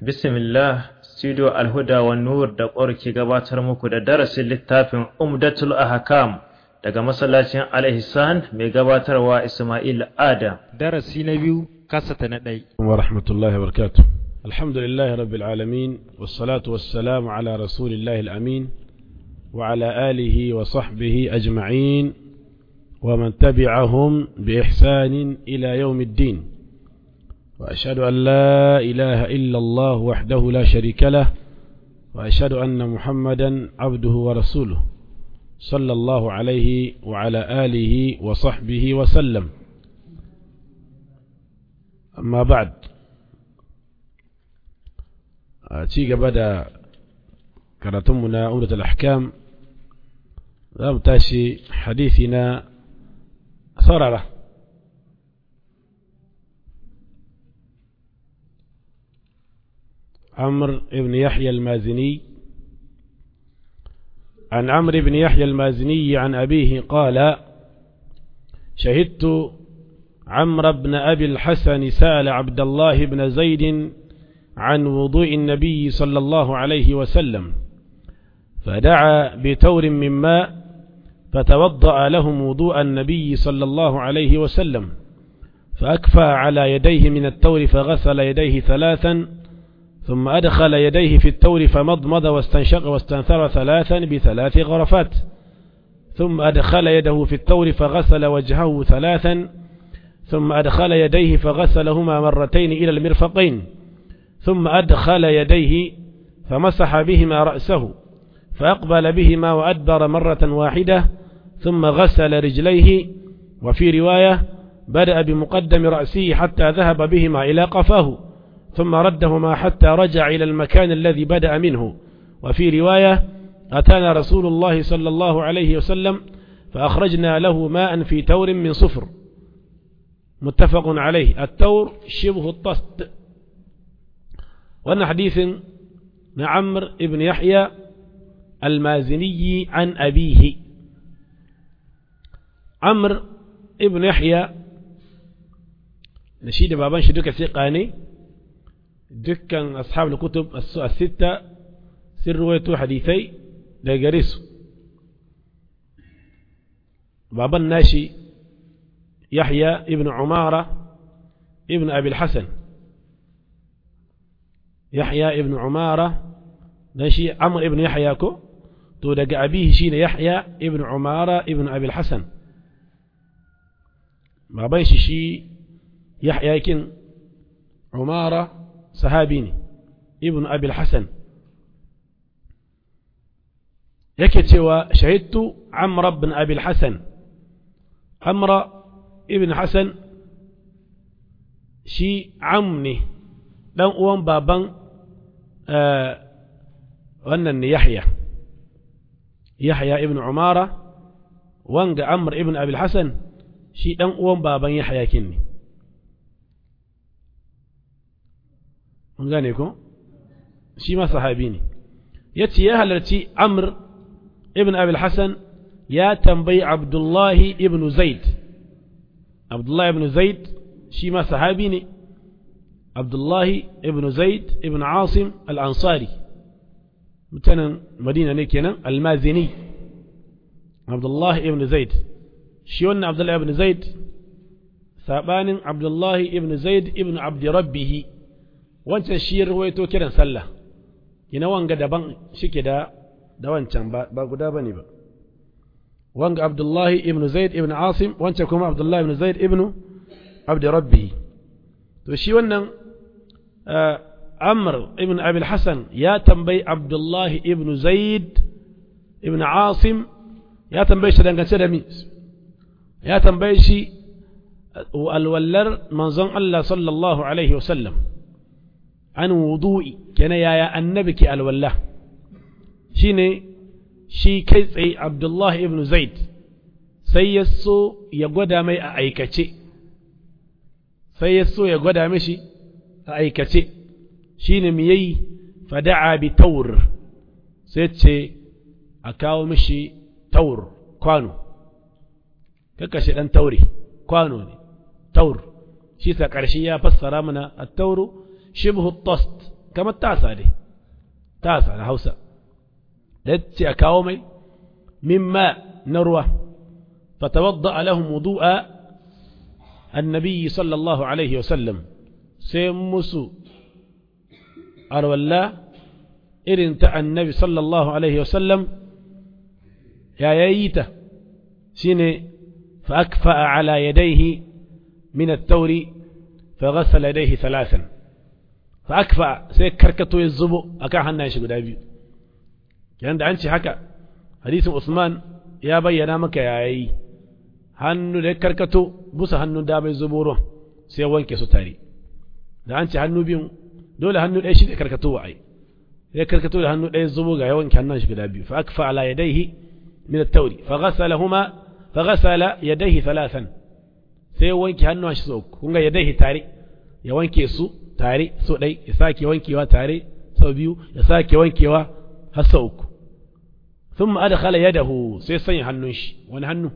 Bismillah, Studio Alhuda wa Nur da ke gabatar muku da darasin littafin Umdatul Ahkam daga masallacin Al-Ihsan mai gabatarwa Ismail Adam. darasi na biyu kasata na ɗai ورحمة الله وبركاته الحمد لله رب العالمين والصلاة والسلام على رسول الله الأمين وعلى آله وصحبه أجمعين ومن تبعهم بإحسان إلى يوم الدين وأشهد أن لا إله إلا الله وحده لا شريك له وأشهد أن محمدا عبده ورسوله صلى الله عليه وعلى آله وصحبه وسلم أما بعد ci gaba da karatunmu na umdatul ahkam za mu tashi hadisi na saurara عمرو بن يحيى المازني عن عمرو بن يحيى المازني عن أبيه قال شهدت عمرو بن أبي الحسن سأل عبد الله بن زيد عن وضوء النبي صلى الله عليه وسلم فدعا بتور من ماء فتوضأ لهم وضوء النبي صلى الله عليه وسلم فأكفى على يديه من التور فغسل يديه ثلاثا ثم أدخل يديه في التور فمضمض واستنشق واستنثر ثلاثا بثلاث غرفات ثم أدخل يده في التور فغسل وجهه ثلاثا ثم أدخل يديه فغسلهما مرتين إلى المرفقين ثم أدخل يديه فمسح بهما رأسه فأقبل بهما وأدبر مرة واحدة ثم غسل رجليه وفي رواية بدأ بمقدم رأسه حتى ذهب بهما إلى قفاه ثم ردهما حتى رجع إلى المكان الذي بدأ منه وفي رواية أتانا رسول الله صلى الله عليه وسلم فأخرجنا له ماء في تور من صفر متفق عليه التور شبه الطست وأن حديث نعمر ابن يحيى المازني عن أبيه عمر ابن يحيى نشيد بابان شدوك ثقاني دكان أصحاب الكتب الستة سر رويتو حديثي لقريسو بابا الناشي يحيى ابن عمارة ابن أبي الحسن يحيى ابن عمارة ناشي عمر ابن يحيى كو تو دقى أبيه شين يحيى ابن عمارة ابن أبي الحسن بابا شي يحيى كن عمارة صحابيني ابن أبي الحسن yake cewa shahidtu amr ibn abi al-hasan amra ibn hasan shi am ne dan uwan baban wannan ne yahya yahya ibn umara wanga amr ibn abi al-hasan shi dan uwan baban yahya kin ne mun gane ko shi ma sahabi ne yace ya halarci amr ibn abil hassan ya tambayi abdullahi ibn zaid abdullahi ibn zaid shi ma sahabi ne abdullahi ibn zaid ibn asim al-ansari mutanen madina ne kenan almazini abdullahi ibn zaid shi wannan abdullahi ibn zaid sabanin abdullahi ibn zaid ibn abdi rabbihi wancan shi ruwaito kiran sallah ina wanga daban shike da da wancan ba guda bane ba wanga abdullahi ibn zaid ibn asim wancan kuma abdullahi ibn zaid ibn abdi rabbi to shi wannan amr ibn abi hasan ya tambayi abdullahi ibn zaid ibn asim ya tambaye shi dangance da mi ya tambaye shi alwallar manzon Allah sallallahu alaihi wasallam an wudu'i kenan yaya annabi ke alwallah shine shi kai tsaye abdullahi ibn zaid sai ya so ya gwada mai a aikace sai ya so ya gwada mishi a aikace shine mu yayi fada'a bi taur sai ce a kawo mishi taur kwano kakashe dan taure kwano ne taur shi sa ƙarshe ya fassara mana at-tauru shibhu tost kamar tasa dai tasa na hausa da ce a kawo mai mimma na ruwa fatawadda lahum wudu'a annabi sallallahu alaihi wasallam sai musu arwalla irin ta annabi sallallahu alaihi wasallam ya yayi ta shine fa akfa'a ala yadayhi min at-tawri fa ghassala yadayhi thalathan fa akfa sai karkato ya zubo akan hannayen shi guda biyu kenan da an ce haka hadisin Usman ya bayyana maka yayi hannu da karkato busa hannun da bai zubo ruwan sai wanke su tare da an ce hannu biyun dole hannu ɗaya shi da karkato wa ai sai karkato da hannu ɗaya zubo ga yawan hannun shi guda biyu fa akfa ala yadayhi min at-tawri fa ghasalahuma fa ghasala yadayhi thalathan sai wanke hannun shi sau kun ga yadayhi tare ya wanke su tare so ɗai ya sake wankewa tare sau biyu ya sake wankewa har sau uku thumma adkhala yadahu sai sanya hannun shi wani hannu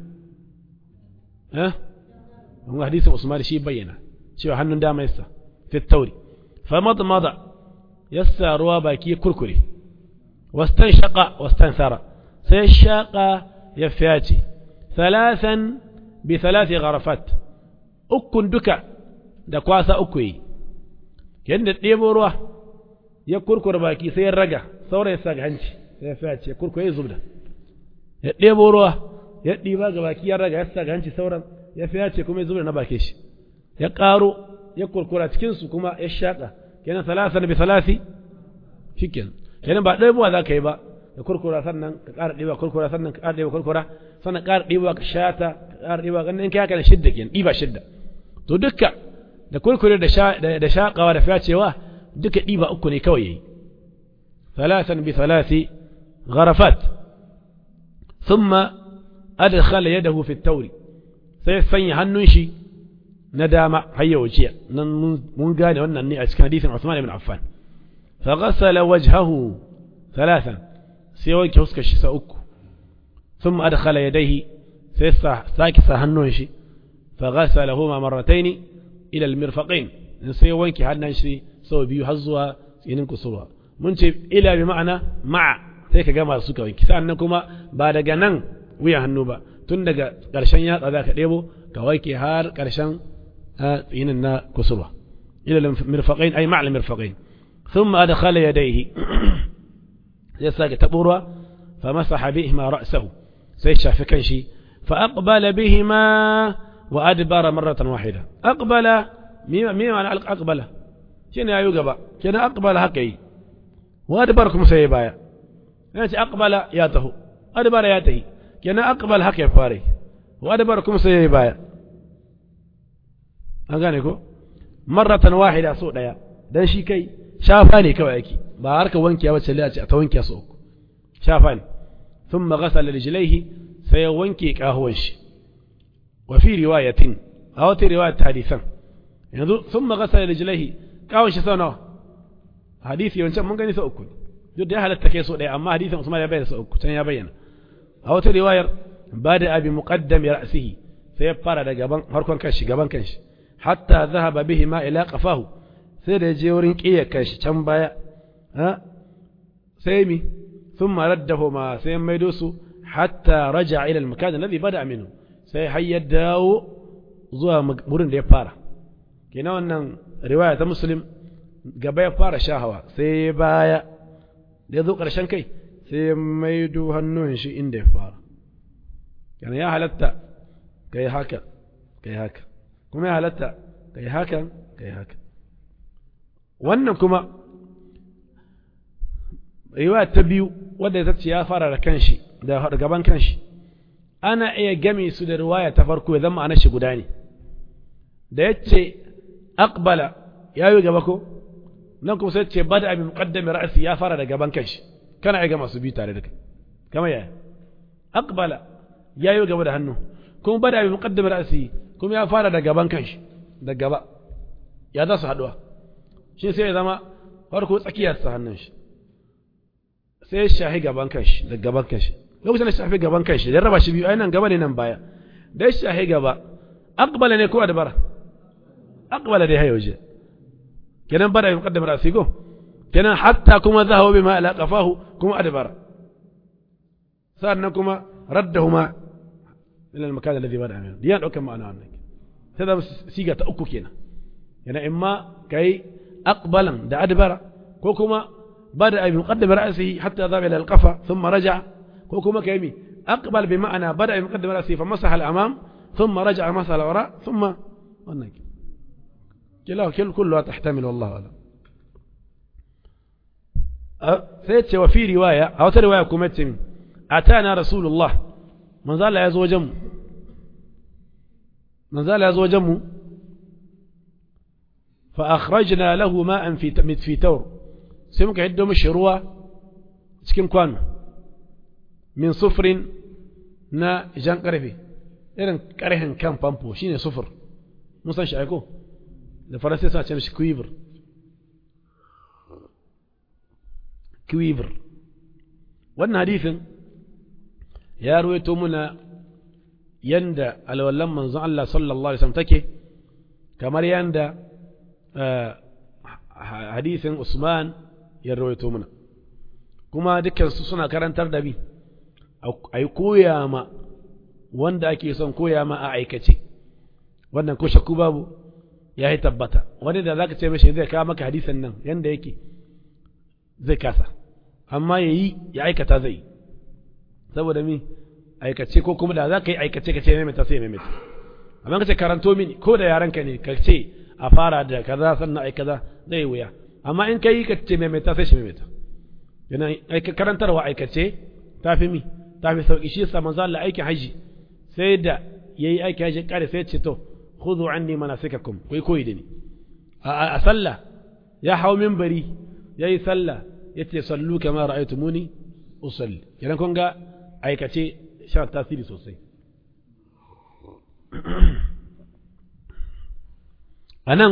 eh kun hadisin Usman shi bayyana cewa hannun dama yasa fi at-tawri فمضمض يسا روا باكي كركري واستنشق واستنثر سيشاق يفياتي ثلاثا بثلاث غرفات أكن دكا دكواسا أكوي كأن ديبو روا يكركر باكي سير رجع ثورة يساق هنشي يفياتي يكركر يزبدا ديبو روا يديبا باكي يرجع يساق هنشي ثورة يفياتي كم يزبدا نباكيش يقارو ya kurkura cikinsu kuma ya shaƙa kenan salasan bi salasi shikin kenan ba ɗaya buwa za ka yi ba da kurkura sannan ka ƙara ɗiba kurkura sannan ka ƙara ɗiba kurkura sannan ƙara ɗiba ka shata ka ƙara ɗiba ganin in kai haka da shidda kenan ɗiba shidda to dukka da kurkure da shaƙawa da fyacewa duka ɗiba uku ne kawai yayi salasan bi salasi gharafat thumma adkhala yadahu fi at-tawri sai sanya hannun shi na dama har ya wuce nan mun gane wannan ne a cikin hadisin Uthman ibn Affan fa ghassala wajhahu thalathan sai wanke huskar shi sa uku thumma adkhala yadayhi sai sa saki sa hannun shi fa ghassalahuma marratayn ila al-mirfaqayn sai wanke hannun shi sau biyu har zuwa tsinin kusurwa mun ce ila bi ma'ana ma'a sai ka gama suka wanke sannan kuma ba daga nan wuyan hannu ba tun daga ƙarshen yatsa za ka ɗebo ka wanke har ƙarshen tsinin na kusurwa ila mirfaqain ay ma'al mirfaqain thumma adkhala yadayhi ya sake tabo ruwa fa masaha bihima ra'sahu sai shafi kanshi fa aqbala bihima wa adbara marratan wahida aqbala mima mima ana aqbala shine yayu gaba kenan aqbala haka yi wa adbara kuma sai baya yace aqbala ya taho adbara ya tahi kenan aqbal haka ya fare wa adbara kuma sai baya an gane ko marratan wahida so daya dan shi kai shafa ne kawai yake ba harka wankiya ba sai a ce ta wankiya so uku shafa ne thumma ghasala rijlaihi sai ya wanke kahuwan shi wa fi riwayatin a wata riwayat hadisan yanzu thumma ghasala rijlaihi kawun shi sau nawa hadisi wancan mun gani sau uku duk da ya halatta kai so daya amma hadisin Usman ya bayyana sau uku can ya bayyana a wata riwayar bada abi muqaddam ra'sihi sai ya fara da gaban harkon kanshi gaban kanshi hatta zahaba bihi ma ila qafahu sai da je wurin kiyar kanshi can baya ha sai mi thumma raddahu ma sai maido su hatta raja ila al-makan alladhi bada minhu sai har ya dawo zuwa wurin da ya fara kenan wannan riwaya ta muslim gaba ya fara shahawa sai baya da ya zo ƙarshen kai sai ya maido hannun shi inda ya fara yana ya halatta ka yi haka ka yi haka kuma ya halatta ka yi hakan ka yi haka wannan kuma riwaya ta biyu wadda ta ce ya fara da kanshi da gaban kanshi ana iya game su da riwaya ta farko ya zama ana shi guda ne da ya ce aqbala ya yi gaba ko nan kuma sai ce bada abin muqaddami ra'asi ya fara da gaban kanshi kana iya gama su bi tare da kai kama yaya aqbala ya yi gaba da hannu kuma bada abin muqaddami ra'asi kuma ya fara da gaban kanshi da gaba ya za su haduwa shi sai ya zama farko tsakiyar sa hannun shi sai ya shahi gaban kanshi da gaban kanshi lokacin da shafi gaban kanshi da raba shi biyu ai nan gaba ne nan baya da ya shahi gaba aqbala ne ko adbara aqbala dai hayo je kenan bada abin muqaddami ra'asi go kenan hatta kuma zahawa bima ala qafahu kuma adbara sannan kuma raddahuma ila al-makan alladhi bada min diyan daukan ma'ana wannan sai da siga ta uku kenan yana imma kai aqbalan da adbara ko kuma bada bi muqaddam ra'sihi hatta dhaba ila al-qafa thumma raja ko kuma kai mi aqbal bi ma'ana bada bi muqaddam ra'sihi fa masaha al-amam thumma raja masaha al-wara thumma wannan كلا كل كلها تحتمل والله أعلم سيتش وفي رواية أو رواية كمتم أتانا رسول الله من زال يزو جم من زال يزو جم فأخرجنا له ماء في في تور سمك عندهم الشروع سكن كوان من صفر نا جان قرفي إذن كرهن كان بامبو شيني صفر موسى شايكو da faransa sa ce mishi quiver quiver wannan hadisin ya ruwaito muna yanda alwallan manzon Allah sallallahu alaihi wasallam take kamar yanda hadisin Usman ya ruwaito muna kuma dukkan su suna karantar da bi a koya ma wanda ake son koya ma a aikace wannan ko shakku babu ya yi tabbata wani da zaka ce mashi zai kawo maka hadisan nan yanda yake zai kasa amma ya yi ya aikata zai yi saboda mi aikace ko kuma da za ka yi aikace ka ce maimaita sai maimaita amma ka ce karanto mini ko da yaranka ne ka ce a fara da kaza sannan ai kaza zai wuya amma in ka yi ka ce maimaita sai shi maimaita yana karantarwa aikace ta fi mi ta fi sauki shi yasa manzo Allah aikin haji sai da yayi aikin haji kare sai ce to khudhu anni manasikakum kai koyi da ni a sallah ya hau minbari yayi sallah yace sallu kama ra'aytumuni usalli kenan kun ga aikace sha tasiri sosai anan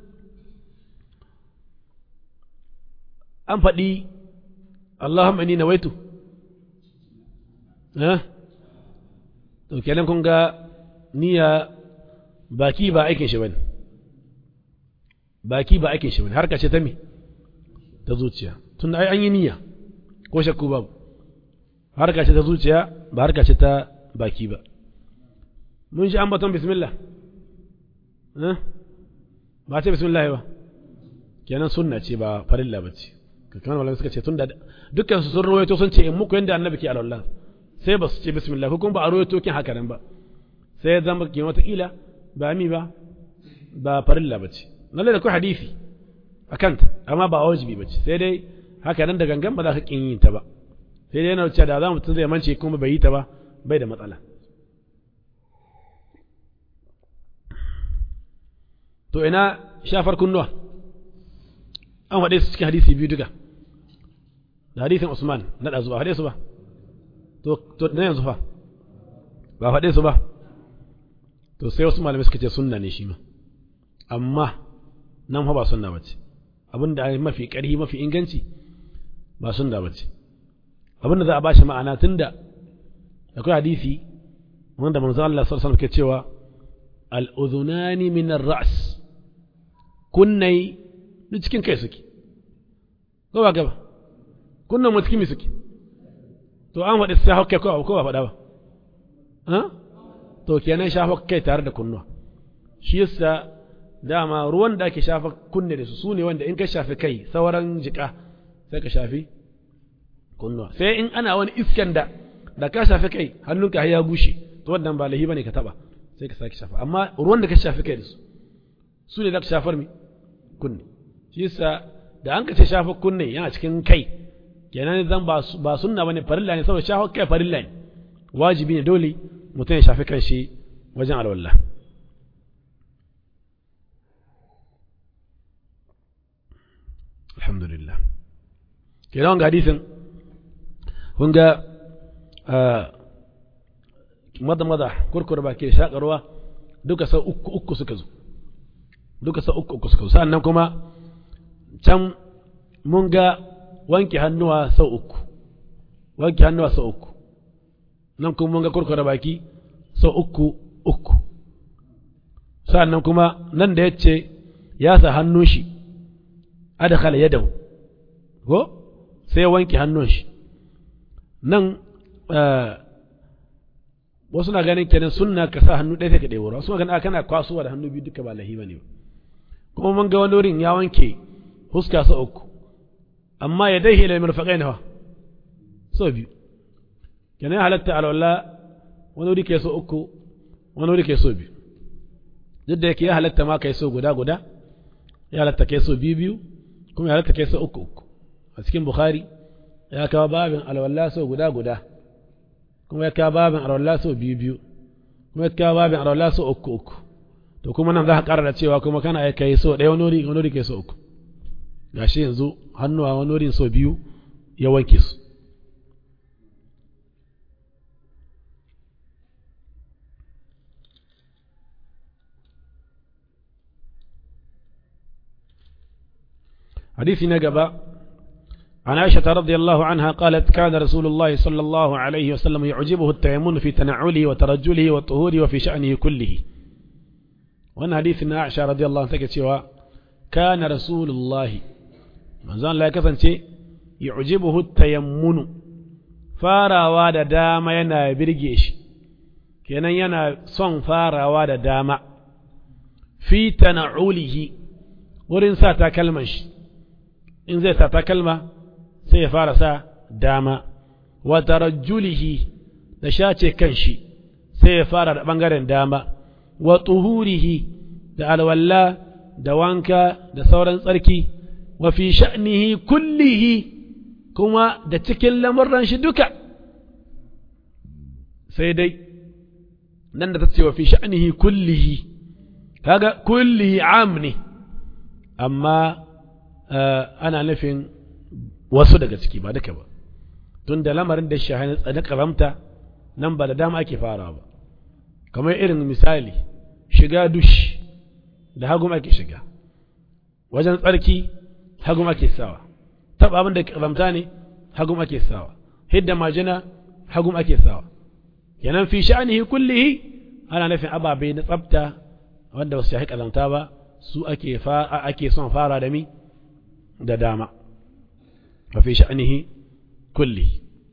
an faɗi Allahumma inni nawaitu eh to kenan kun ga niyya baki ba aikin shi bane baki ba aikin shi bane harka ce ta me ta zuciya tun ai an yi niyya ko shakku babu harka ce ta zuciya ba harka ce ta baki ba mun shi ambaton bismillah eh ba ce bismillah ba kenan sunna ce ba farilla ba ce kamar malamai suka ce tunda dukkan su sun rawaito sun ce in muku yanda annabi ke alwala sai ba su ce bismillah ko kuma ba a rawaito kin haka nan ba sai ya zama kin wata kila ba mi ba ba farilla ba ce lalle da ku hadisi akan ta amma ba wajibi ba ce sai dai haka nan da gangan ba za ka kin yin ta ba sai dai yana cewa da za mutum zai mance kuma bai yi ta ba bai da matsala to ina shafar kunnuwa an faɗe su cikin hadisi biyu duka da hadisin Usman na ɗazu ba faɗe su ba to na yanzu fa ba faɗe su ba to sai wasu malamai suka ce sunna ne shi ma amma nan fa ba sunna bace abinda mafi ƙarfi mafi inganci ba sunna bace abinda za a bashi ma'ana tunda akwai hadisi wanda manzo Allah sallallahu alaihi wasallam ke cewa al-udhunani min ar-ra's kunnai duk cikin kai suke ko ba gaba kunnan mu cikin mi suke to an faɗi sai hauke ko ko ba faɗa ba ha to kenan shafa kai tare da kunnuwa shi yasa dama ruwan da ake shafa kunne da su su ne wanda in ka shafi kai sauran jika sai ka shafi kunnuwa sai in ana wani iskan da da ka shafi kai hannunka har ya bushe to wannan ba lahi bane ka taba sai ka sake shafa amma ruwan da ka shafi kai da su su ne za ka shafar mi kunne shi yasa da an ka ce shafa kunne yana cikin kai kenan zan ba ba sunna bane farilla ne saboda shafa kai farilla ne wajibi ne dole mutum ya shafi kanshi wajen alwallah alhamdulillah kenan wanga hadisin kun ga mada mada kurkura baki da shakarwa duka sau uku uku suka zo duka sau uku uku suka zo sa'annan kuma can mun ga wanke hannuwa sau uku wanke hannuwa sau uku nan kuma mun ga kurkura baki sau uku uku sa'annan kuma nan da ya ce ya sa hannun shi adakhala yadahu ko sai ya wanke hannun shi nan wasu na ganin kenan sunna ka sa hannu ɗaya sai ka ɗebo wasu na ganin kana kwasuwa da hannu biyu duka ba lahi bane kuma mun ga wani wurin ya wanke huska sa uku amma ya dai ila mirfaqain fa so biyu kenan halatta alwala wani wuri ke so uku wani wuri ke so biyu duk da yake ya halatta ma kai so guda guda ya halatta kai so biyu biyu kuma ya halatta kai so uku uku a cikin bukhari ya kawo babin alwala so guda guda kuma ya kawo babin alwala so biyu biyu kuma ya kawo babin alwala so uku uku to kuma nan za ka ƙara da cewa kuma kana aika yi so ɗaya wani wuri wani wuri kai so uku gashi yanzu hannuwa wani wurin so biyu ya wanke su حديث نقبة عن عائشة رضي الله عنها قالت كان رسول الله صلى الله عليه وسلم يعجبه التيمون في تنعله وترجله والطهور وفي شأنه كله وأن حديث عائشة رضي الله عنها سوى كان رسول الله من زان لا كسن يعجبه التيمون farawa da dama yana birge shi kenan yana son farawa da dama fi tana'ulihi wurin sa takalman shi in zai sa takalma sai ya fara sa dama wa tarajjulihi da shace kanshi sai ya fara da bangaren dama wa tuhurihi da alwalla da wanka da sauran tsarki wa fi sha'nihi kullihi kuma da cikin lamurran shi duka sai dai nan da ta ce wa fi sha'nihi kullihi kaga kullihi am ne amma ana nufin wasu daga ciki ba duka ba tun da lamarin da shahani na karamta nan ba da dama ake fara ba kamar irin misali shiga dush da hagum ake shiga wajen tsarki hagum ake sawa taba abin da karamta ne hagum ake sawa hidda majina hagum ake sawa kenan fi sha'anihi kullihi ana nufin ababe na tsafta wanda ba su shahi karamta ba su ake ake son fara da mi da dama وفي شأنه كله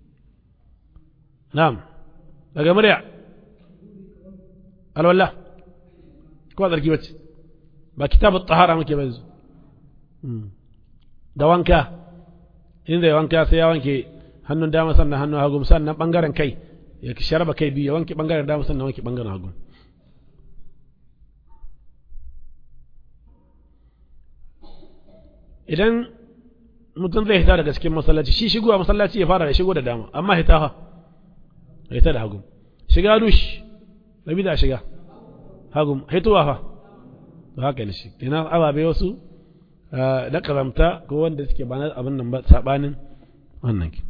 نعم daga murya alwallah ko zargi bace ba kitabu tahara muke banzu da wanka in zai wanka sai ya wanke hannun dama sannan hannun hagu sannan bangaren kai ya sharaba kai biyu ya wanke bangaren dama sannan wanke bangaren hagu idan mutum zai hita daga cikin masallaci shi shigowa masallaci ya fara da shigo da dama amma hita fa hita da hagu shiga dush rabi da shiga hagu hituwa fa to haka ne shi ina ababe wasu da karamta ko wanda suke ba abin nan ba sabanin wannan ki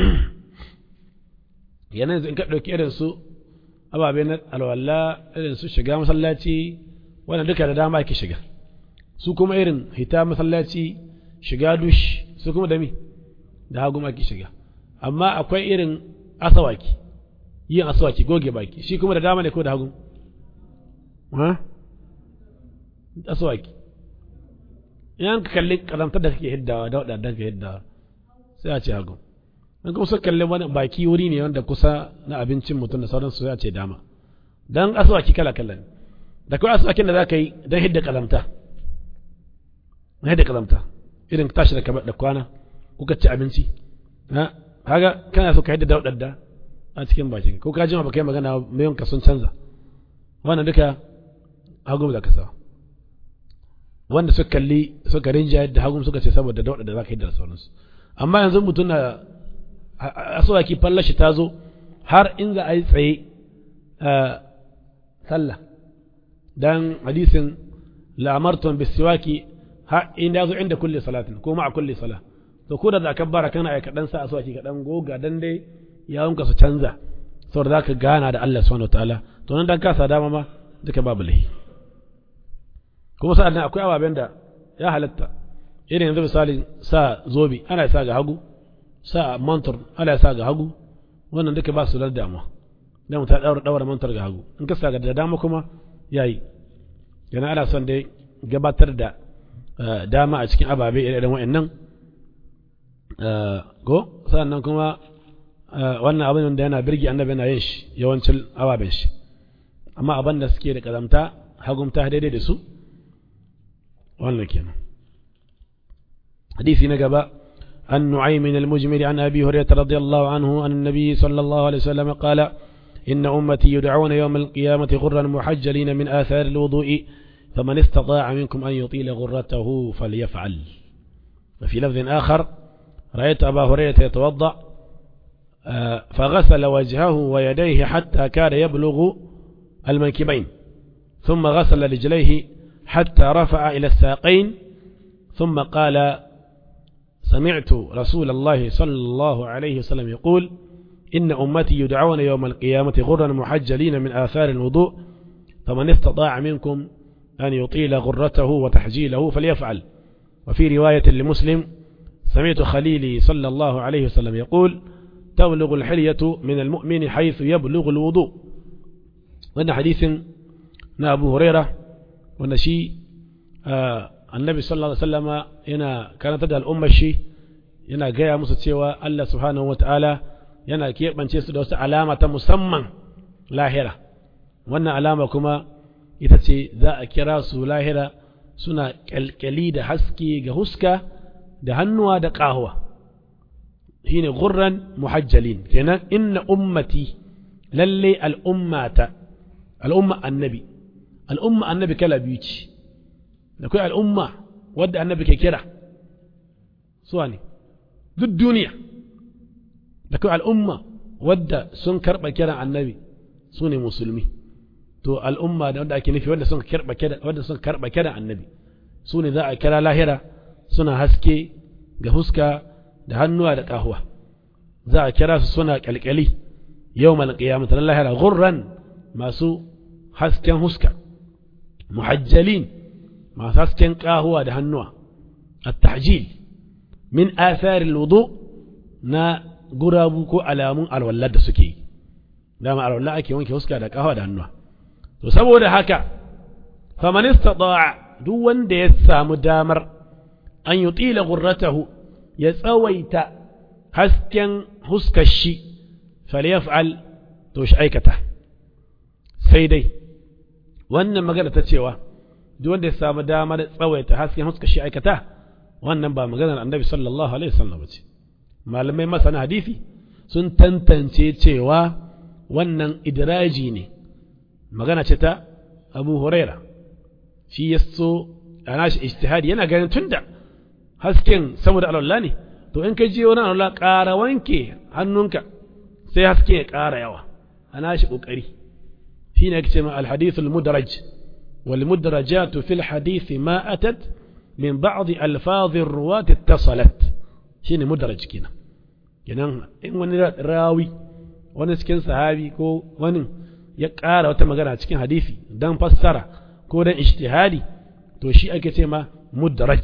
yanzu in ka dauki irin su ababe na alwala irin su shiga masallaci wannan duka da dama ake shiga su kuma irin hita masallaci shiga dush su kuma da mi da hagu ake shiga amma akwai irin asawaki yin asawaki goge baki shi kuma da dama ne ko da hagu ha asawaki in ka kalli karamtar da kake hiddawa da wadannan ka hiddawa sai a ce hagu in kuma suka kalli wani baki wuri ne wanda kusa na abincin mutum da sauransu sai a ce dama dan asawaki kala kala ne da kawai asawakin da za ka yi don hidda kalamta na hidda kalamta irin tashi da da kwana kuka ci abinci ha kaga kana so ka yadda daudar da a cikin bakin ko ka jima baka yi magana mayon ka sun canza wannan duka hagu da kasa wanda suka kalli suka rinja yadda hagu suka ce saboda daudar da zaka yi da sauransu amma yanzu mutum na aswaki fallashi ta zo har in za a yi tsaye sallah dan hadisin la'amartum bisiwaki ha in ya zo inda kulli salatin ko ma'a kulli sala to ko da za ka bara kana aika dan sa aswaki ka dan goga dan dai yawon ka su canza saboda zaka gana da Allah subhanahu wataala to nan dan kasa dama ma duka babu lahi kuma sa'an nan akwai ababen da ya halatta irin yanzu misali sa zobi ana sa ga hagu sa mantur ana sa ga hagu wannan duka ba su da damuwa dan mutum daura daura mantur ga hagu in ka sa ga da dama kuma yayi yana ana son dai gabatar da dama a cikin ababe irin wa'annan ko sannan kuma wannan abin da yana birgi annabi yana yin shi yawancin ababen shi amma abin da suke da kazamta hagumta daidai da su wannan kenan hadisi na gaba عن نعيم المجمل عن أبي هريرة رضي الله عنه أن النبي صلى الله عليه وسلم قال إن أمتي يدعون يوم القيامة غرا محجلين من آثار الوضوء فمن استطاع منكم أن يطيل غرته فليفعل وفي لفظ آخر رأيت أبا هريرة يتوضأ فغسل وجهه ويديه حتى كان يبلغ المنكبين ثم غسل رجليه حتى رفع إلى الساقين ثم قال سمعت رسول الله صلى الله عليه وسلم يقول إن أمتي يدعون يوم القيامة غرا محجلين من آثار الوضوء فمن استطاع منكم أن يطيل غرته وتحجيله فليفعل وفي رواية لمسلم سمعت خليلي صلى الله عليه وسلم يقول تبلغ الحلية من المؤمن حيث يبلغ الوضوء وأن حديث أبو هريرة وأن شيء آه النبي صلى الله عليه وسلم هنا كانت تدى الأمة الشيء yana gaya musu cewa Allah subhanahu wata'ala yana keɓance su da wasu alama ta musamman lahira wannan alama kuma ita ce za a kira su lahira suna kyalkyali da haske ga huska da hannuwa da ƙahuwa shine gurran muhajjalin kenan inna ummati lalle al'ummata al'umma annabi al'umma annabi kala biyu ce da kai al'umma wadda annabi ke kira suwa ne duk duniya da kai al'umma wadda sun karɓa kiran annabi su ne musulmi to al'umma da wanda ake nufi wadda sun karɓa kiran wadda sun karɓa kiran annabi su ne za a kira lahira suna haske ga huska da hannuwa da ƙahuwa za a kira su suna ƙalƙali yau mal qiyamah na lahira gurran masu hasken huska muhajjalin masu hasken ƙahuwa da hannuwa at-tahjil min atharil wudu na gurabu ko alamun alwallar da suke yi dama alwallar ake wanke huska da ƙahuwa da hannuwa to saboda haka faman istata'a duk wanda ya samu damar an yutila gurratahu ya tsawaita hasken huskar shi falyaf'al to shi aikata sai dai wannan magana ta cewa duk wanda ya samu damar tsawaita hasken huskar shi aikata wannan ba maganar annabi sallallahu alaihi wasallam ba ce malamai masana hadisi sun tantance cewa wannan idraji ne magana ce ta abu huraira shi ya so a nashi ijtihadi yana ganin tunda hasken saboda alwala ne to in ka je wani alwala ƙara wanke hannunka sai haske ya ƙara yawa a nashi ƙoƙari shi ne ce ma alhadith almudraj wal mudrajatu fil hadith ma atat min ba'd alfaz ruwat ittasalat shine mudraj kenan kenan in wani rawi wani cikin sahabi ko wani ya ƙara wata magana cikin hadisi dan fassara ko dan ijtihadi to shi ake ce ma mudraj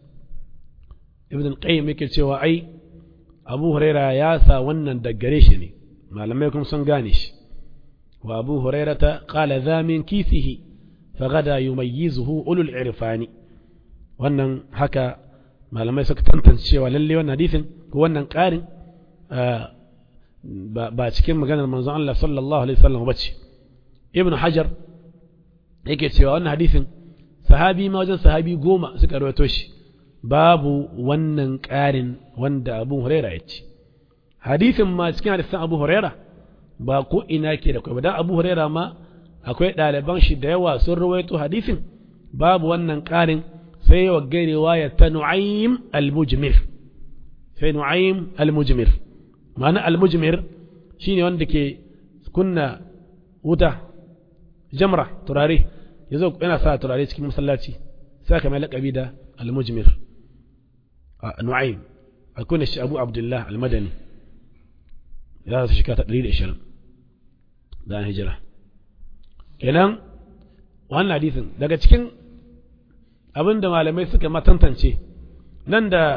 ibn al-qayyim yake cewa ai abu huraira ya sa wannan daggare shi ne malamai kuma sun gane shi wa abu hurairata qala za min kisihi fagada yumayyizuhu ulul irfani wannan haka malamai suka tantance cewa lalle wannan hadisin ko wannan ƙarin ba cikin maganar manzon Allah sallallahu alaihi wasallam bace ibn hajar yake cewa wannan hadisin sahabi ma wajen sahabi goma suka rawaito shi babu wannan ƙarin wanda abu huraira ya ce hadisin ma cikin hadisin abu huraira ba ko ina ke da kwaiba don abu huraira ma akwai ɗaliban shi da yawa sun rawaito hadisin babu wannan ƙarin sai yawa gairewa ya ta nu'aym al-mujmir sai nu'aym al-mujmir ma'ana al-mujmir shine wanda ke kunna wuta jamra turare yazo yana sa turare cikin masallaci sai ka mai laƙabi da al-mujmir nu'aym akwai shi abu abdullah al-madani ya su shika ta 120 da hijira kenan wannan hadisin daga cikin abin da malamai suka matantance nan da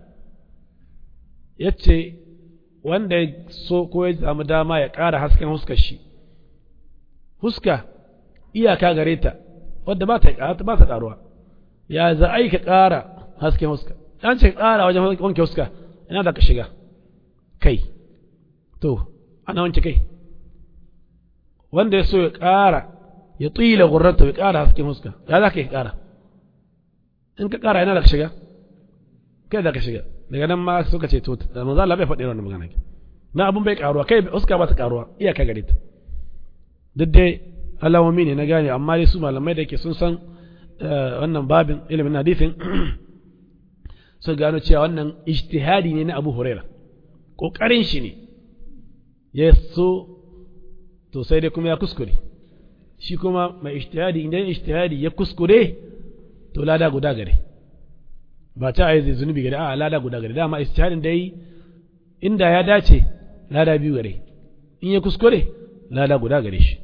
ya ce wanda ya so ko ya samu dama ya ƙara hasken huskar shi huska iyaka gare ta wadda ba ta ba ta ƙaruwa ya za a yi ka ƙara hasken huska an ce ƙara wajen wanke huska ina da ka shiga kai to ana wanke kai wanda ya so ya ƙara ya tsila gurrata ya ƙara hasken huska ya za ka yi ƙara in ka ƙara ina da ka shiga kai da ka shiga daga nan ma suka ce to da manzo Allah bai faɗi wannan magana na abun bai ƙaruwa kai huska ba ta ƙaruwa iyaka gare ta duk dai alamomi ne na gane amma dai su malamai da ke sun san wannan babin ilimin hadisin su gano cewa wannan ijtihadi ne na Abu Huraira kokarin shi ne ya so to sai dai kuma ya kuskure shi kuma mai ijtihadi idan ijtihadi ya kuskure to lada guda gare ba ta ayi zunubi gare a lada guda gare dama ijtihadin dai inda ya dace lada biyu gare in ya kuskure lada guda gare shi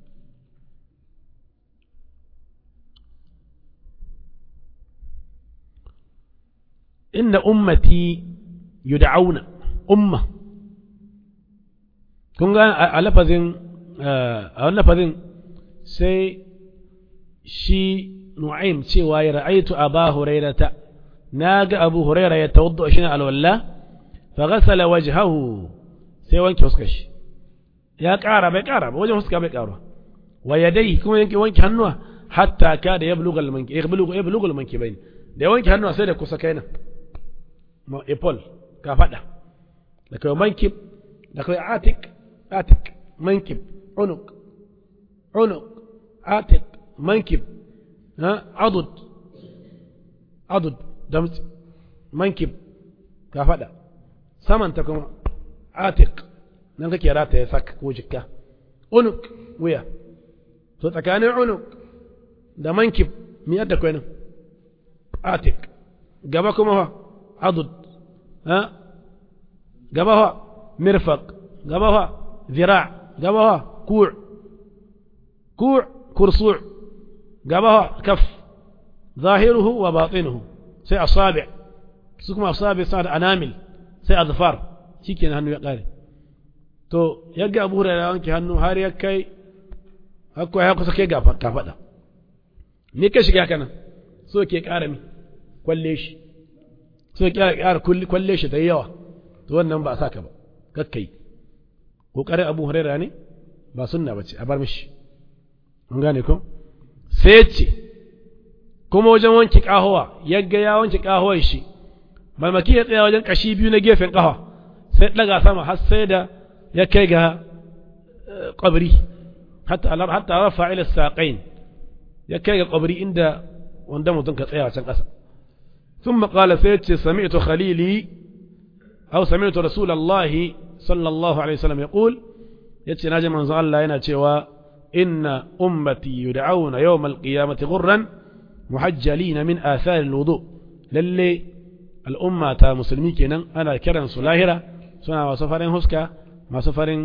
inna ummati yud'auna umma kun ga a lafazin a wani lafazin sai shi nu'aim cewa ya ra'aitu aba hurairata na ga abu huraira ya tawadda shi na alwalla fa ghasala wajhahu sai wanke fuskar shi ya ƙara bai ƙara ba wajen fuska bai ƙara wa yadai kuma yanke wanke hannuwa hatta ka da yablugha al-manki yablugha yablugha al-mankibain da wanke hannuwa sai da kusa kaina ma ipol ka fada da kai mankib da kai atik atik mankib unuk unuk atik mankib ha adud adud damtsi mankib ka fada samanta kuma atik nan kake rata ya saka ko jikka unuk wuya to tsakanin unuk da mankib mi yadda kwai nan atik gaba kuma fa adud ha gaba fa mirfaq gaba fa zira gaba fa ku' ku' kursu' gaba fa kaf ظاهره وباطنه سي أصابع سكما أصابع صار أنامل سي أظفار شيكين هنو يقاري to yagga abu hurairah wanke hannu har ya kai hakko ya kusa kai gafa ka faɗa me ka shiga kana so ke ƙara mi kwalle shi so ke ƙara kwalle shi ta yawa to wannan ba a saka ba kakkai kokarin abu hurairah ne ba sunna bace a bar mishi mun gane ko sai ce kuma wajen wanke kahowa yagga ya wanke kahowar shi malmaki ya tsaya wajen kashi biyu na gefen kahowa sai daga sama har sai da ya kai ga ƙwabri hatta rafa ila saƙain ya kai ga ƙwabri inda wanda mutum ka tsaya can ƙasa sun maƙala sai ce sami'tu khalili aw sami'tu rasulallahi sallallahu alaihi wasallam ya ƙul ya ce na ji manzo Allah yana cewa inna ummati yud'auna yawmal qiyamati ghurran muhajjalina min athar alwudu lalle al'umma ta musulmi kenan ana kiran su lahira suna masu farin huska masu farin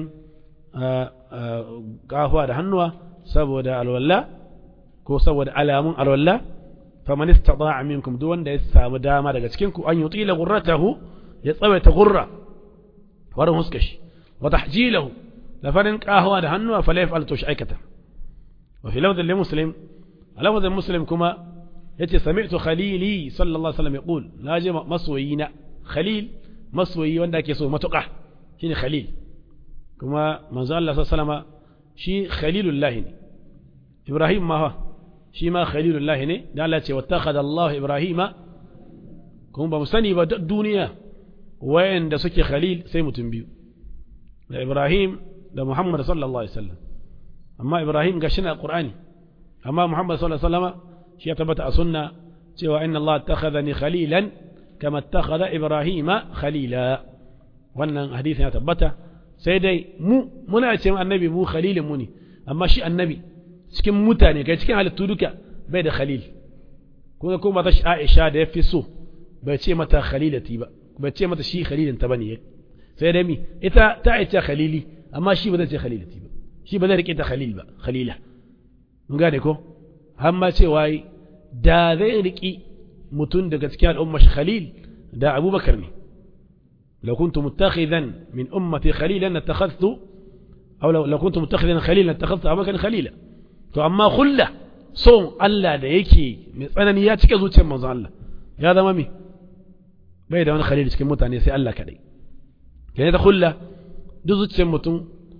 gafuwa da hannuwa saboda alwalla ko saboda alamun alwalla faman istata'a minkum duk wanda ya samu dama daga cikin ku an yutila ghurratahu ya tsawaita ghurra farin huskashi wa tahjilahu da farin gafuwa da hannuwa fa la yaf'al tush aikata wa fi lafdhin li muslim lafdhin muslim kuma yace sami'tu khalili sallallahu alaihi wasallam yaqul naji masoyina khalil masoyi wanda ake so matuƙa shine khalil kuma manzo Allah sallama shi khalilullah ne Ibrahim ma shi ma khalilullah ne da Allah ce wattakhadha Allah Ibrahima kuma ba mu sani ba duniya wayanda suke khalil sai mutum biyu da Ibrahim da Muhammad sallallahu alaihi wasallam amma Ibrahim ga shi na Qur'ani amma Muhammad sallallahu alaihi wasallama shi ya tabbata a sunna cewa inna Allah attakhadhani khalilan kama attakhadha Ibrahima khalila wannan hadisin ya tabbata sai dai mu muna ce annabi mu khalilin mu ne amma shi annabi cikin mutane kai cikin halittu duka bai da khalil kuma kuma ta Aisha da ya fi so bai ce mata khalilati ba bai ce mata shi khalilin ta bane sai dai mi ita ta aice khalili amma shi ba zai ce khalilati ba shi ba zai rike ta khalil ba khalila mun gane ko har ma cewa da zai riki mutum daga cikin al'umma shi khalil da Abubakar ne لو كنت متخذا من أمتي خليلا اتخذت أو لو, لو كنت متخذا خليلا اتخذت أبا كان خليلا to amma kulla son Allah da yake mai tsanani ya cika zuciyar manzo Allah ya zama mi bai da wani khalil cikin mutane sai Allah kadai kenan ta kulla duk zuciyar mutum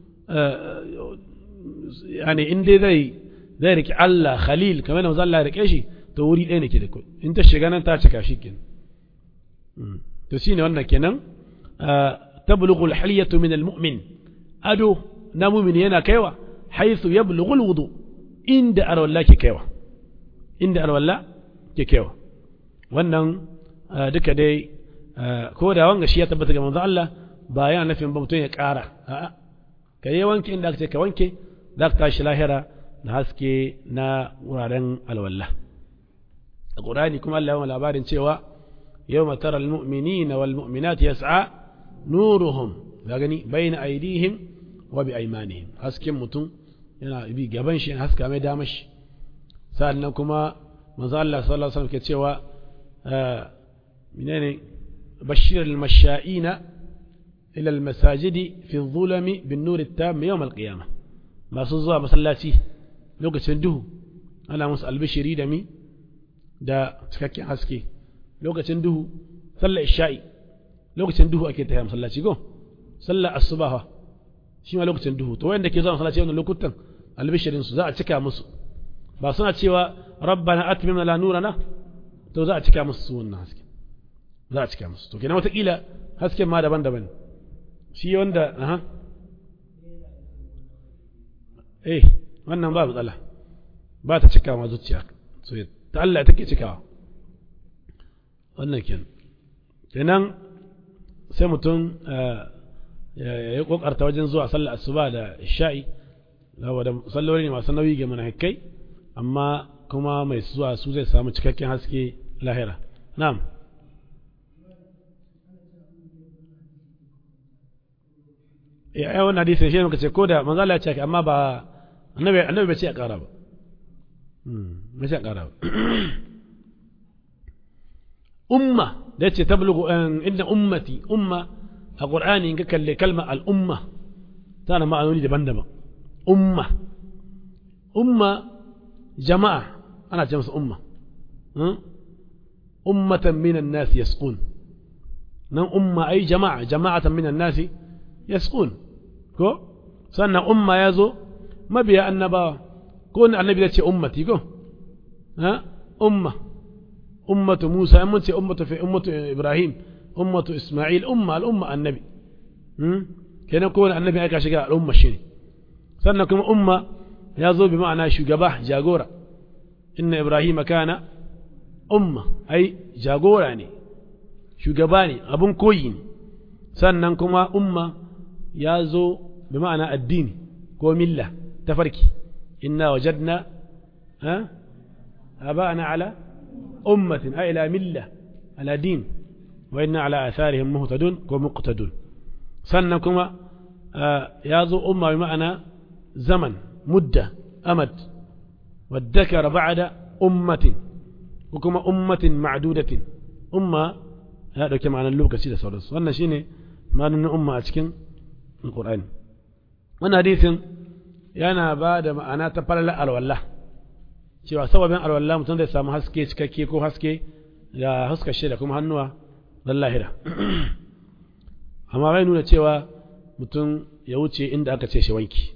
yani in dai zai zai riki Allah khalil kamar da Allah ya rike shi to wuri ɗaya ne ke da kai in ta shiga nan ta cika shi kenan to shine wannan kenan tablughu al-hilyatu min al-mu'min ado na mu'min yana kaiwa haythu yablughu al-wudu inda arwalla ke kaiwa inda arwalla ke kaiwa wannan duka dai ko da wanga shi ya tabbata ga manzo Allah ba yana nufin ba mutum ya ƙara a'a ka yi wanke inda aka ce ka wanke za ka tashi lahira da haske na wuraren alwala a ƙurani kuma Allah yawan labarin cewa yau matar al-mu'minina wal mu'minat yas'a nuruhum ga gani bayna aidihim wa bi aymanihim hasken mutum yana bi gaban shi haska mai dama shi sannan kuma manzo Allah sallallahu alaihi wasallam ke cewa menene bashir al-masha'ina ila al-masajidi fi adh-dhulami bin-nur at-tam yawm al-qiyamah masu zuwa masallaci lokacin duhu ana musu albishiri da mi da cikakken haske lokacin duhu sallar isha'i lokacin duhu ake tafiya masallaci go sallar asubaha shi ma lokacin duhu to wanda ke zuwa masallaci wannan lokutan albishirin su za a cika musu ba suna cewa rabbana atmim lana nurana to za a cika musu su wannan haske za a cika musu to kenan watakila hasken ma daban-daban shi wanda aha eh wannan ba matsala ba ta cika ma zuciya so ta Allah take cikawa wannan kenan kenan sai mutum ya yi kokarta wajen zuwa sallar asuba da sha'i saboda salloli ne masu nauyi ga munafikai amma kuma mai zuwa su zai samu cikakken haske lahira na'am ya ai wannan hadisi shi muka ce ko da manzo Allah ya ce amma ba annabi annabi bai ce a ƙara ba bai ce a ƙara ba umma da yace tablugu inna ummati umma a qur'ani in ka kalle kalma al umma tana ma'anoni daban-daban umma umma jama'a ana ce masa umma ummatan minan nasi yasqun nan umma ai jama'a jama'atan minan nasi yasqun ko sannan umma ya zo mabiya annabawa ko wani annabi zai ce ummati ko ha umma ummatu musa in mun ce ummatu fi ummatu ibrahim ummatu isma'il umma al'umma annabi kenan ko wani annabi aka shiga al'umma shi ne sannan kuma umma ya zo bi ma'ana shugaba jagora inna ibrahim kana umma ai jagora ne shugaba ne abun koyi ne sannan kuma umma ya zo bi ma'ana addini ko milla tafarki inna wajadna ha aba'ana ala ummatin ay ila milla ala din wa inna ala atharihim muhtadun ko muqtadun sannan kuma ya zo umma bi ma'ana zaman mudda amad والذكر بعد أمة وكما أمة معدودة أمة هذا كما أنا اللوكة سيدة سورس وأنا شيني ما أن أمة أتكن القرآن وأنا حديث yana ba da ma'ana ta falala alwallah cewa sababin alwallah mutum zai samu haske cikakke ko haske da haska shi da kuma hannuwa don lahira amma bai nuna cewa mutum ya wuce inda aka ce shi wanki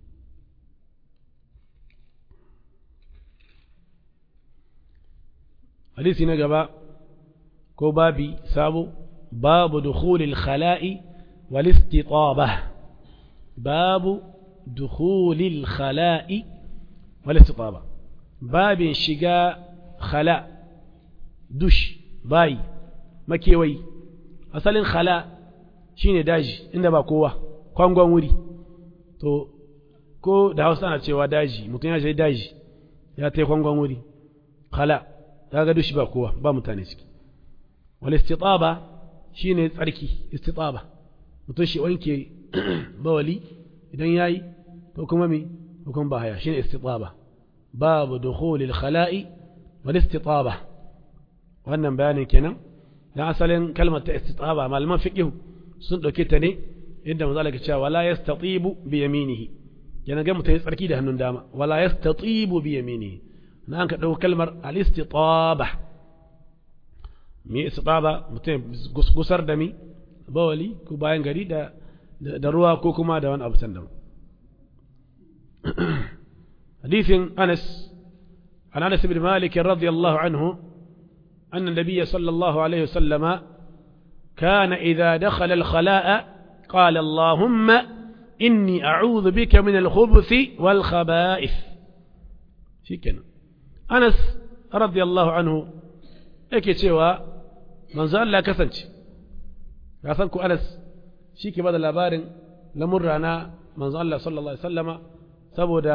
hadisi na gaba ko babi sabo babu dukhulil khala'i wal istitabah babu dukhulil khala'i wal istitabah babin shiga khala dush bayi makewayi asalin khala shine daji inda ba kowa kwangon wuri to ko da hausa ana cewa daji mutum ya je daji ya ta kwangon wuri khala kaga dushi ba kowa ba mutane ciki wal istitaba shine tsarki istitaba mutum shi wanke bawali idan yayi ko kuma me ko kuma ba haya shine istitaba babu dukhul al khala'i wal istitaba wannan bayanin kenan dan asalin kalmar ta istitaba malaman fiqh sun dauke ta ne inda manzo Allah ya ce wala yastatibu bi yaminihi yana ga mutum tsarki da hannun dama wala yastatibu bi yaminihi na an ka ɗau kalmar alistitaba me istitaba mutum gusar da mi bawali ko bayan gari da da ruwa ko kuma da wani abu sandan hadithin Anas an Anas ibn Malik radiyallahu anhu أن النبي صلى الله عليه وسلم كان إذا دخل الخلاء قال اللهم إني أعوذ بك من الخبث والخبائث شكرا أنس رضي الله عنه yake cewa manzo Allah ya kasance ya san ku Anas shi ke bada labarin lamurra na manzo Allah sallallahu alaihi wasallama saboda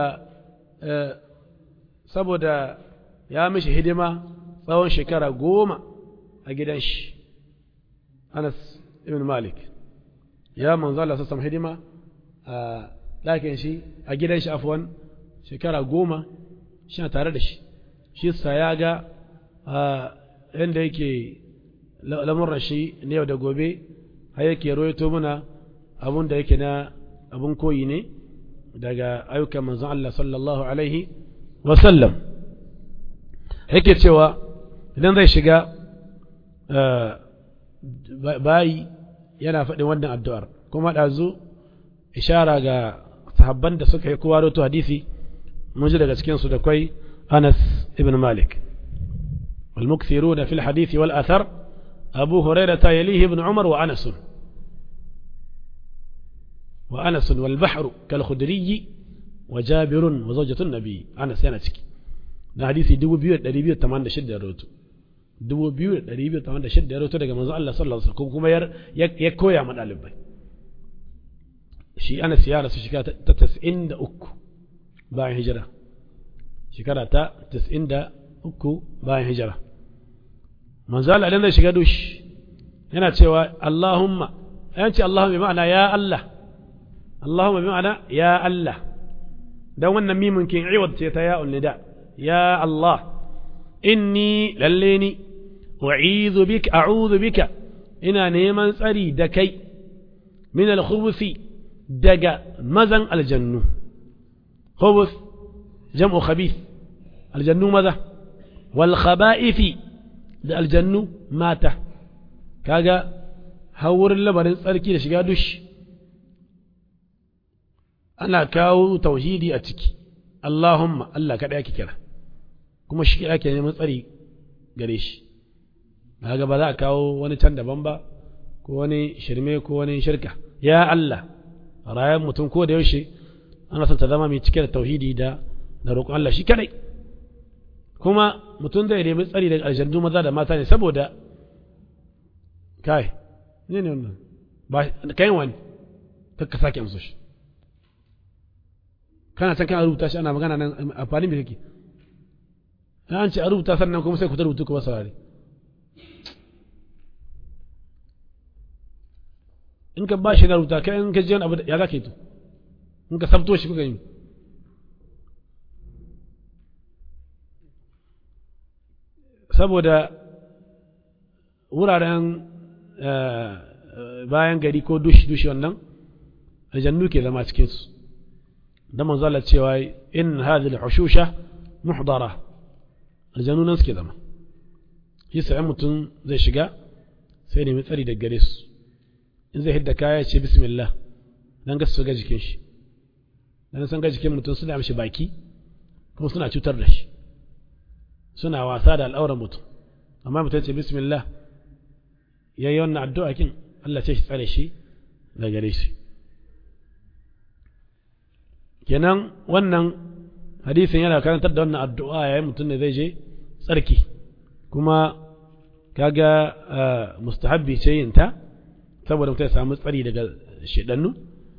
saboda ya mishi hidima tsawon shekara goma a gidan shi Anas ibn Malik ya manzo Allah sallallahu hidima a ɗakin shi a gidan shi afwan shekara goma shi tare da shi shi sa ya ga yadda yake lamurra shi na yau da gobe har yake roito muna abun da yake na abun koyi ne daga ayyukan manzon Allah sallallahu alaihi wasallam yake cewa idan zai shiga bayi yana faɗin wannan addu'ar kuma ɗazu ishara ga sahabban da suka yi kowa roto hadisi mun ji daga cikinsu da kwai Anas ibn Malik والمكثرون في الحديث والأثر أبو هريرة يليه ابن عمر وأنس وأنس والبحر كالخدري وجابر وزوجة النبي أنس ينتك na hadisi dubu biyu da ɗari biyu tamanin da shidda ya roto dubu biyu da ɗari biyu tamanin da shidda ya roto daga manzo Allah sallallahu alaihi wasallam kuma ya koya ma ɗalibai shi Anas ya rasu shekara ta tas'in da uku bayan hijira shekara ta tas'in da uku bayan hijira manzo Allah idan zai shiga dushi yana cewa Allahumma yan ce Allahumma bi ma'ana ya Allah Allahumma bi ma'ana ya Allah dan wannan mimun kin iwad ce ta ya'ul nida ya Allah inni lalle ni u'idhu bika a'udhu bika ina neman tsari da kai min al-khubuthi daga mazan aljannu khubuth jam'u khabith aljannu maza wal khaba'ithi da aljannu mata kaga hawurin labarin tsarki da shiga dush ana kawo tauhidi a ciki Allahumma Allah kaɗai ake kira kuma shi ake neman tsari gare shi kaga ba za a kawo wani can daban ba ko wani shirme ko wani shirka ya Allah rayan mutum ko da yaushe ana son ta zama mai cike da tauhidi da da roƙon Allah shi kaɗai kuma mutum zai nemi tsari daga aljannu maza da mata ne saboda kai ne ne wannan ba kai wani kakka sake amsa shi kana can kana rubuta shi ana magana nan amfani me kake an ce a rubuta sannan kuma sai ku ta rubutu kuma saurare in ka ba shi na rubuta kai in ka ji wani abu ya za ka yi to in ka sabto shi kuka yi saboda wuraren bayan gari ko dushi-dushi wannan aljannu ke zama cikinsu da manzala cewa in hadhihi al-hushusha muhdara aljannu nan suke zama shi sai mutum zai shiga sai nemi tsari da gare su in zai hidda kaya ce bismillah dan ga su ga jikin shi dan san ga jikin mutum suna mishi baki kuma suna cutar da shi suna wasa da al'auran mutum amma mutum ce bismillah ya yi wannan addu'a kin Allah ce shi tsare shi da gare shi kenan wannan hadisin yana karantar da wannan addu'a yayin mutum ne zai je tsarki kuma kaga mustahabbi ce yin ta saboda mutum ya samu tsari daga shedannu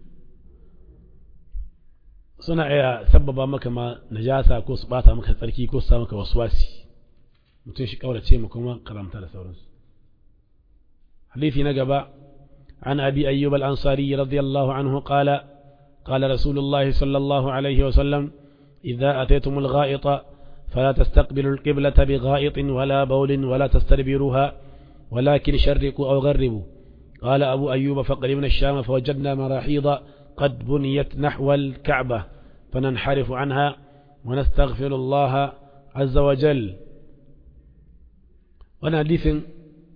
suna iya sabbaba maka ma najasa ko su bata maka tsarki ko su sa maka waswasi mutum shi kaurace mu kuma karamta da sauransu hadisi na gaba عن أبي أيوب الأنصاري رضي الله عنه قال قال رسول الله صلى الله عليه وسلم إذا أتيتم الغائط فلا تستقبلوا القبلة بغائط ولا بول ولا تستدبروها ولكن شرقوا أو غربوا قال أبو أيوب فقربنا الشام فوجدنا مراحيض قد بنيت نحو الكعبة فننحرف عنها ونستغفر الله عز وجل وانا حديث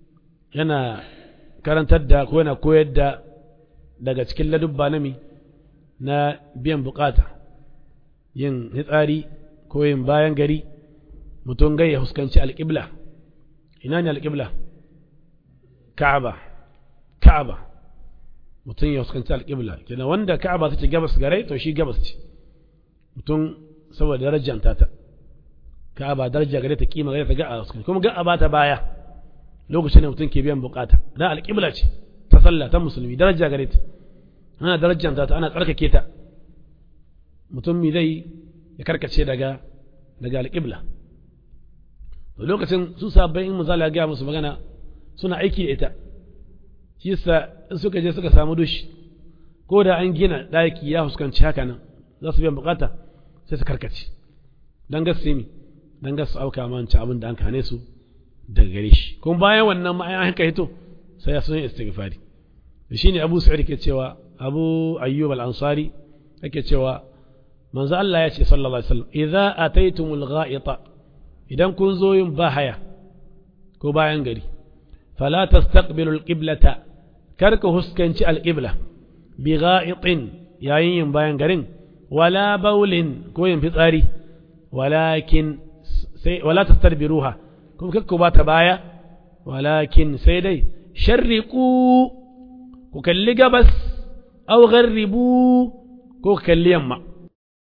yana karantar da ko yana koyar da daga cikin ladubba na mi na biyan bukata yin hitsari ko yin bayan gari mutum gai ya huskanci alƙibla ina ne alƙibla ka'aba ka'aba mutum ya huskanci alƙibla kenan wanda ka'aba take gabas gare to shi gabas ce mutum saboda darajanta ta ka'aba daraja gare ta kima gare ta ga a huskanci kuma ga a bata baya lokacin da mutum ke biyan bukata dan alƙibla ce ta sallah ta musulmi daraja gare ta ana darajanta ta ana tsarkake ta mutum mi zai ya karkace daga daga alƙibla to lokacin su sabbin in misali ga musu magana suna aiki da ita shi yasa in suka je suka samu dushi ko da an gina ɗaki ya fuskanci haka nan za su biyan bukata sai su karkace dan gasu mi dan gasu auka manci abin da an kane su daga gare shi kuma bayan wannan ma an haka hito sai ya sun istighfari shine Abu Sa'id ke cewa Abu Ayyub al-Ansari yake cewa manzo Allah ya ce sallallahu alaihi wasallam idza ataytumul gha'ita idan kun zo yin bahaya ko bayan gari fala tastaqbilul qiblata kar ka huskanci alqibla bi gha'itin yayin yin bayan garin wala baulin ko yin fitsari walakin sai wala tastadbiruha kuma kakku ba ta baya walakin sai dai sharriqu ku kalli gabas aw gharribu ko kalli yamma